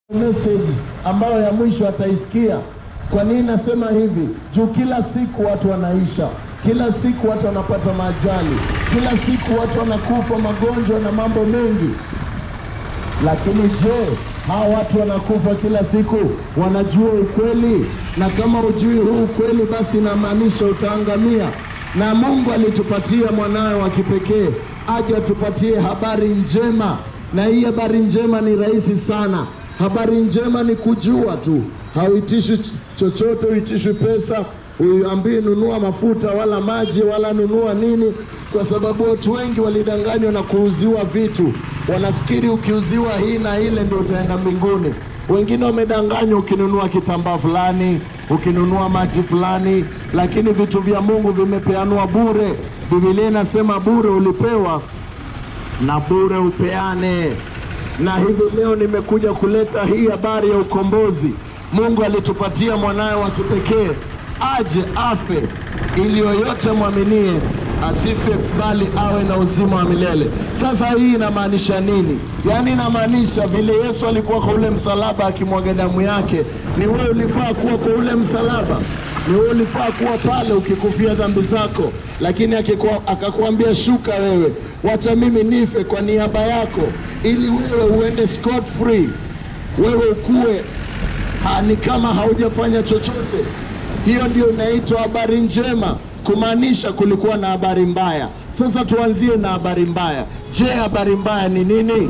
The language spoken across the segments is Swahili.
message ambayo ya mwisho ataisikia. Kwa nini nasema hivi? Juu kila siku watu wanaisha, kila siku watu wanapata majali, kila siku watu wanakufa magonjwa na mambo mengi. Lakini je, hawa watu wanakufa kila siku wanajua ukweli? Na kama hujui huu ukweli, basi inamaanisha utaangamia. Na Mungu alitupatia mwanawe wa kipekee aje atupatie habari njema, na hii habari njema ni rahisi sana. Habari njema ni kujua tu, hauitishwi chochote, uitishwi pesa, uambii nunua mafuta wala maji wala nunua nini, kwa sababu watu wengi walidanganywa na kuuziwa vitu. Wanafikiri ukiuziwa hii na ile ndio utaenda mbinguni. Wengine wamedanganywa, ukinunua kitambaa fulani, ukinunua maji fulani, lakini vitu vya Mungu vimepeanwa bure. Biblia inasema bure ulipewa na bure upeane. Na hivi leo nimekuja kuleta hii habari ya ukombozi. Mungu alitupatia mwanawe wa kipekee aje afe ili yoyote mwaminie asife bali awe na uzima wa milele. Sasa hii inamaanisha nini? Yaani inamaanisha vile Yesu alikuwa kwa ule msalaba akimwaga damu yake, ni wewe ulifaa kuwa kwa ule msalaba, ni wewe ulifaa kuwa pale ukikufia dhambi zako, lakini akikuwa, akakuambia shuka wewe, wacha mimi nife kwa niaba yako, ili wewe uende scot free, wewe ukue ha, ni kama haujafanya chochote. Hiyo ndio inaitwa habari njema, kumaanisha kulikuwa na habari mbaya. Sasa tuanzie na habari mbaya. Je, habari mbaya ni nini?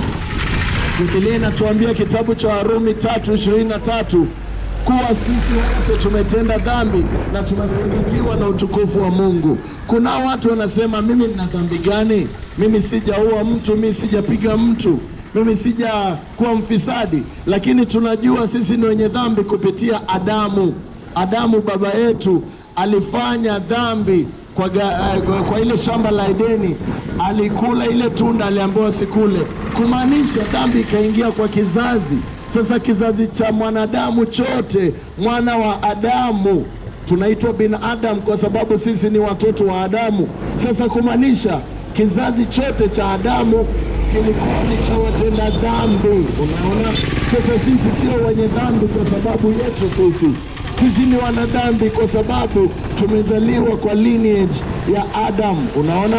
Biblia inatuambia kitabu cha Warumi tatu ishirini na tatu kuwa sisi wote tumetenda dhambi na tumepungukiwa na utukufu wa Mungu. Kuna watu wanasema, mimi nina dhambi gani? Mimi sijaua mtu, mimi sijapiga mtu, mimi sijakuwa mfisadi. Lakini tunajua sisi ni wenye dhambi kupitia Adamu. Adamu baba yetu alifanya dhambi kwa, ga, uh, kwa ile shamba la Edeni, alikula ile tunda, aliambiwa sikule, kumaanisha dhambi ikaingia kwa kizazi. Sasa kizazi cha mwanadamu chote, mwana wa Adamu, tunaitwa binadamu kwa sababu sisi ni watoto wa Adamu. Sasa kumaanisha kizazi chote cha Adamu kilikuwa ni cha watenda dhambi. Unaona, sasa sisi sio wenye dhambi kwa sababu yetu sisi sisi ni wanadhambi kwa sababu tumezaliwa kwa lineage ya Adam. Unaona,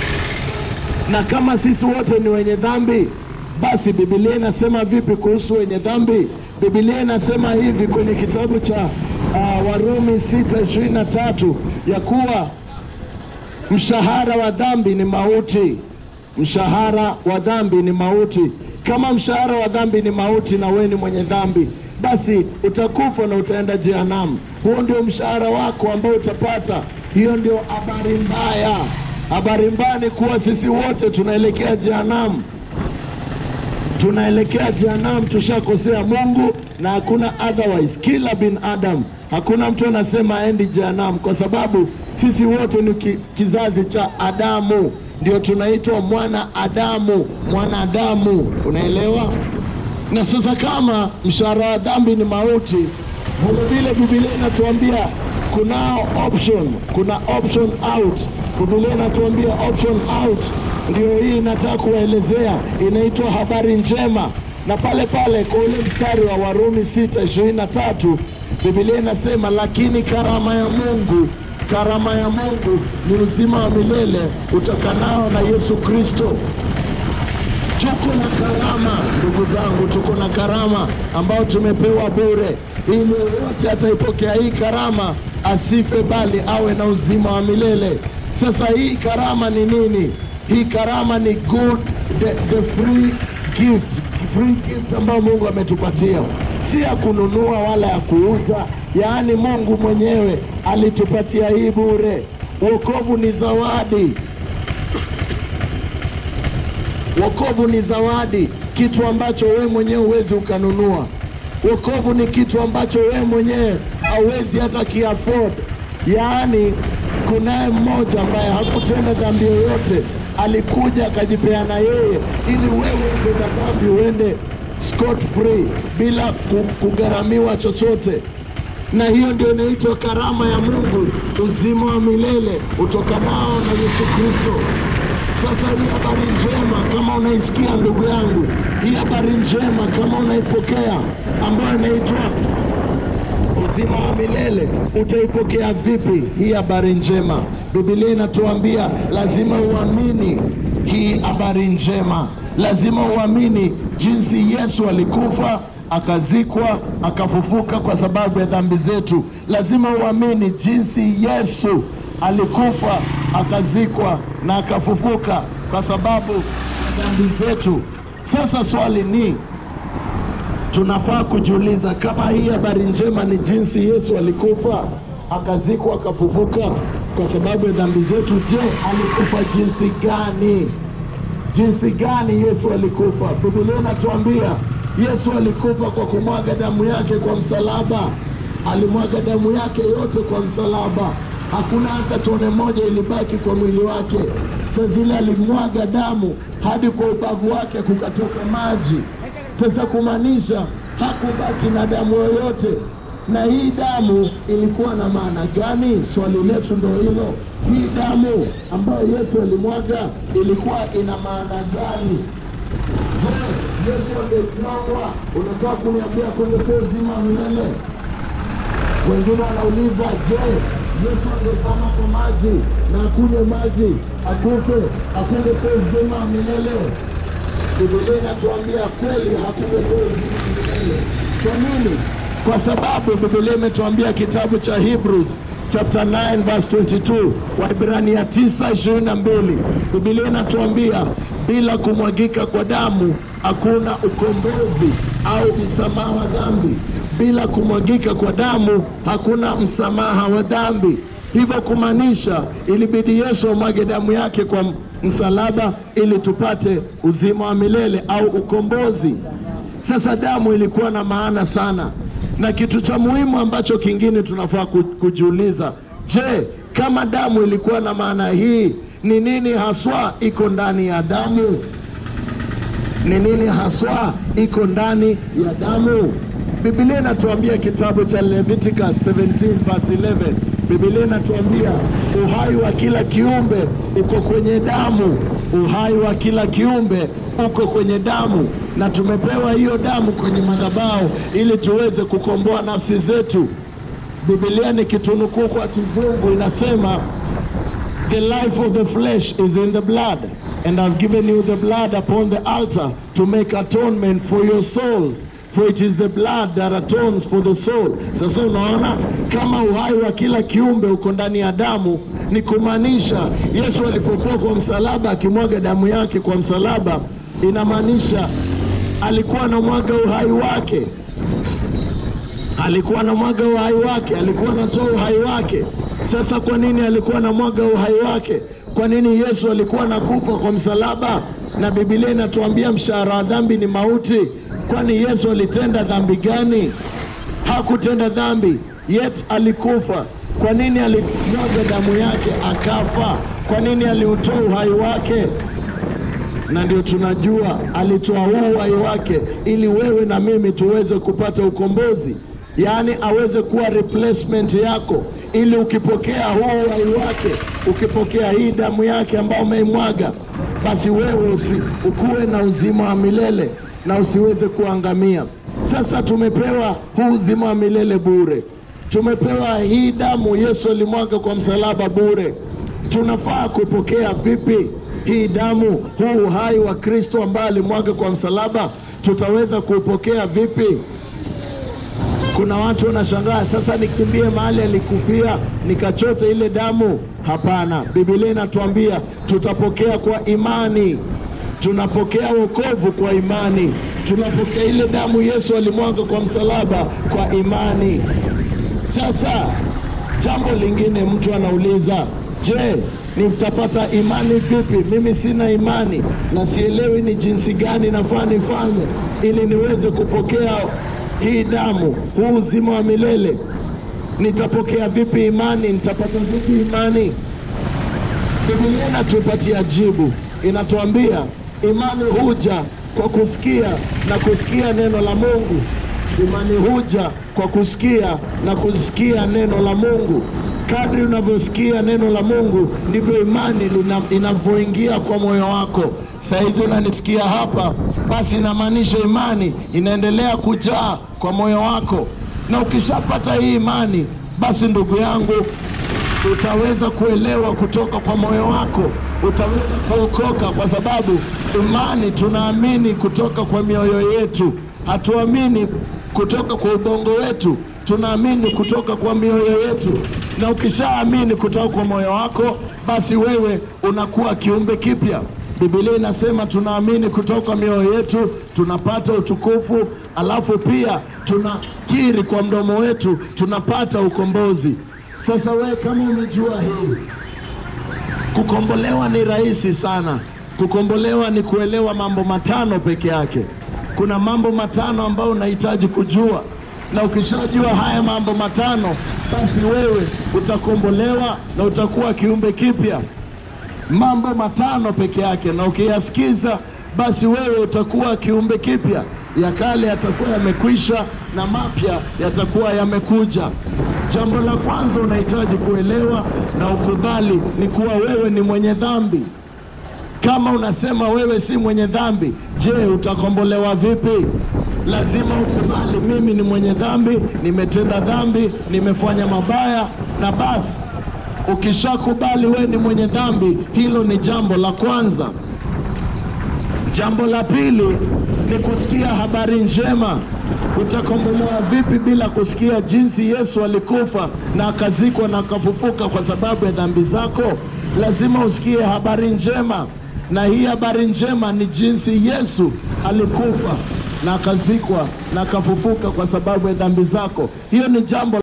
na kama sisi wote ni wenye dhambi, basi Biblia inasema vipi kuhusu wenye dhambi? Biblia inasema hivi kwenye kitabu cha uh, Warumi sita ishirini na tatu ya kuwa mshahara wa dhambi ni mauti. Mshahara wa dhambi ni mauti. Kama mshahara wa dhambi ni mauti, na wewe ni mwenye dhambi basi utakufa na utaenda jehanamu. Huo ndio mshahara wako ambao utapata. Hiyo ndio habari mbaya. Habari mbaya ni kuwa sisi wote tunaelekea jehanamu, tunaelekea jehanamu. Tushakosea Mungu na hakuna otherwise. Kila binadamu, hakuna mtu anasema aendi jehanamu, kwa sababu sisi wote ni ki, kizazi cha Adamu, ndio tunaitwa mwana Adamu, mwanadamu. Unaelewa? na sasa kama mshahara wa dhambi ni mauti, vilevile Biblia inatuambia kunao option, kuna option out. Biblia inatuambia option out, ndio hii inataka kuwaelezea, inaitwa habari njema. Na pale pale kwa ule mstari wa Warumi sita ishirini na tatu Biblia inasema lakini karama ya Mungu karama ya Mungu ni uzima wa milele utokanao na Yesu Kristo. Tuko na karama ndugu zangu, tuko na karama ambayo tumepewa bure, ili yoyote ataipokea hii karama asife, bali awe na uzima wa milele. Sasa hii karama ni nini? Hii karama ni good, the, the free gift, free gift ambayo Mungu ametupatia, si ya kununua wala ya kuuza. Yaani Mungu mwenyewe alitupatia hii bure. Wokovu ni zawadi. Wokovu ni zawadi, kitu ambacho wewe mwenyewe huwezi ukanunua. Wokovu ni kitu ambacho wewe mwenyewe hauwezi hata kiafford. Yaani, kunaye mmoja ambaye hakutenda dhambi yoyote, alikuja akajipeana yeye, ili wewe utenda dhambi uende scot free bila kugharamiwa chochote na hiyo ndio inaitwa karama ya Mungu, uzima wa milele utokanao na Yesu Kristo. Sasa hii habari njema kama unaisikia ndugu yangu, hii habari njema kama unaipokea, ambayo inaitwa uzima wa milele, utaipokea vipi hii habari njema? Biblia inatuambia lazima uamini hii habari njema, lazima uamini jinsi Yesu alikufa akazikwa akafufuka kwa sababu ya dhambi zetu. Lazima uamini jinsi Yesu alikufa akazikwa na akafufuka kwa sababu ya dhambi zetu. Sasa swali ni tunafaa kujiuliza kama hii habari njema ni jinsi Yesu alikufa akazikwa akafufuka kwa sababu ya dhambi zetu. Je, alikufa jinsi gani? Jinsi gani Yesu alikufa? Biblia inatuambia Yesu alikufa kwa kumwaga damu yake kwa msalaba. Alimwaga damu yake yote kwa msalaba, hakuna hata tone moja ilibaki kwa mwili wake. Saa zile alimwaga damu hadi kwa ubavu wake kukatoka maji. Sasa kumaanisha hakubaki na damu yoyote. Na hii damu ilikuwa na maana gani? Swali letu ndo hilo. Hii damu ambayo Yesu alimwaga ilikuwa ina maana gani? Je, Yesu angemwagwa, unataka kuniambia kungekuwa uzima wa milele? Wengine wanauliza, je, Yesu angezama kwa maji na akunywe maji akufe, akungekuwa uzima wa milele? Biblia inatuambia kweli hakungekuwa uzima wa milele. Kwa nini? Kwa sababu Biblia imetuambia kitabu cha Hebrews chapter 9 verse 22, Waibrania 9 22, Biblia inatuambia bila kumwagika kwa damu hakuna ukombozi au msamaha wa dhambi. Bila kumwagika kwa damu hakuna msamaha wa dhambi. Hivyo kumaanisha ilibidi Yesu amwage damu yake kwa msalaba ili tupate uzima wa milele au ukombozi. Sasa damu ilikuwa na maana sana, na kitu cha muhimu ambacho kingine tunafaa ku- kujiuliza, je, kama damu ilikuwa na maana hii, ni nini haswa iko ndani ya damu? Ni nini haswa iko ndani ya damu? Biblia inatuambia kitabu cha Leviticus 17 verse 11, Biblia inatuambia uhai wa kila kiumbe uko kwenye damu. Uhai wa kila kiumbe uko kwenye damu, na tumepewa hiyo damu kwenye madhabahu ili tuweze kukomboa nafsi zetu. Biblia ni kitunukuu kwa kizungu inasema The life of the flesh is in the blood, and I've given you the blood upon the altar to make atonement for your souls. For it is the blood that atones for the soul. Sasa unaona kama uhai wa kila kiumbe uko ndani ya damu, ni kumaanisha Yesu alipokuwa kwa msalaba akimwaga damu yake kwa msalaba, inamaanisha alikuwa anamwaga uhai wake alikuwa anamwaga uhai wake, alikuwa anatoa uhai wake. Sasa kwa nini alikuwa anamwaga uhai wake? Kwa nini Yesu alikuwa anakufa kwa msalaba? Na Biblia inatuambia mshahara wa dhambi ni mauti. Kwani Yesu alitenda dhambi gani? Hakutenda dhambi, yet alikufa. Kwa nini alimwaga damu yake akafa? Kwa nini aliutoa uhai wake? na ndio tunajua alitoa huu uhai wake ili wewe na mimi tuweze kupata ukombozi, yaani aweze kuwa replacement yako, ili ukipokea huu uhai wake, ukipokea hii damu yake ambayo umeimwaga, basi wewe usi, ukuwe na uzima wa milele na usiweze kuangamia. Sasa tumepewa huu uzima wa milele bure, tumepewa hii damu Yesu alimwaga kwa msalaba bure. Tunafaa kupokea vipi hii damu, huu uhai wa Kristo ambaye alimwaga kwa msalaba? Tutaweza kuupokea vipi? Kuna watu wanashangaa, sasa nikimbie mahali alikufia nikachote ile damu? Hapana, Biblia inatuambia tutapokea kwa imani. Tunapokea wokovu kwa imani, tunapokea ile damu Yesu alimwaga kwa msalaba kwa imani. Sasa jambo lingine, mtu anauliza, je, nitapata imani vipi? Mimi sina imani na sielewi ni jinsi gani nafaa nifanye ili niweze kupokea hii damu, huu uzima wa milele. Nitapokea vipi imani? Nitapata vipi imani? Biblia inatupatia jibu, inatuambia imani huja kwa kusikia na kusikia neno la Mungu. Imani huja kwa kusikia na kusikia neno la Mungu. Kadri unavyosikia neno la Mungu ndivyo imani lina- inavyoingia kwa moyo wako. Saa hizi unanisikia hapa, basi inamaanisha imani inaendelea kujaa kwa moyo wako, na ukishapata hii imani, basi ndugu yangu, utaweza kuelewa kutoka kwa moyo wako, utaweza kuokoka, kwa sababu imani tunaamini kutoka kwa mioyo yetu, hatuamini kutoka kwa ubongo wetu, tunaamini kutoka kwa mioyo yetu. Na ukishaamini kutoka kwa moyo wako, basi wewe unakuwa kiumbe kipya. Biblia inasema tunaamini kutoka kwa mioyo yetu tunapata utukufu, alafu pia tunakiri kwa mdomo wetu tunapata ukombozi. Sasa wewe kama umejua hii, kukombolewa ni rahisi sana. Kukombolewa ni kuelewa mambo matano peke yake. Kuna mambo matano ambayo unahitaji kujua, na ukishajua haya mambo matano, basi wewe utakombolewa na utakuwa kiumbe kipya. Mambo matano peke yake, na ukiyasikiza, basi wewe utakuwa kiumbe kipya. Ya kale yatakuwa yamekwisha na mapya yatakuwa yamekuja. Jambo la kwanza unahitaji kuelewa na ukubali ni kuwa wewe ni mwenye dhambi. Kama unasema wewe si mwenye dhambi, je, utakombolewa vipi? Lazima ukubali, mimi ni mwenye dhambi, nimetenda dhambi, nimefanya mabaya, na basi ukishakubali wewe ni mwenye dhambi, hilo ni jambo la kwanza. Jambo la pili ni kusikia habari njema. Utakombolewa vipi bila kusikia jinsi Yesu alikufa na akazikwa na akafufuka kwa sababu ya dhambi zako? Lazima usikie habari njema, na hii habari njema ni jinsi Yesu alikufa na akazikwa na akafufuka kwa sababu ya dhambi zako. Hiyo ni jambo